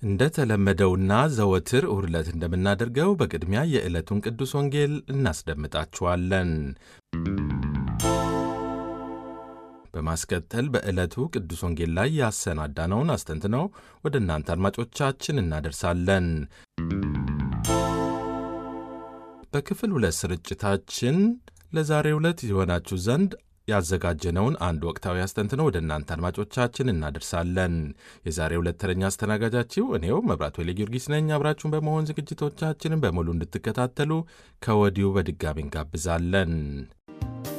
እንደ ተለመደውና ዘወትር እሁድ ዕለት እንደምናደርገው በቅድሚያ የዕለቱን ቅዱስ ወንጌል እናስደምጣችኋለን። በማስከተል በዕለቱ ቅዱስ ወንጌል ላይ ያሰናዳነውን አስተንትነው ወደ እናንተ አድማጮቻችን እናደርሳለን። በክፍል ሁለት ስርጭታችን ለዛሬው ዕለት የሆናችሁ ዘንድ ያዘጋጀነውን አንድ ወቅታዊ አስተንትነው ወደ እናንተ አድማጮቻችን እናደርሳለን። የዛሬ ሁለት ተረኛ አስተናጋጃችሁ እኔው መብራት ወሌ ጊዮርጊስ ነኝ። አብራችሁን በመሆን ዝግጅቶቻችንን በሙሉ እንድትከታተሉ ከወዲሁ በድጋሚ እንጋብዛለን።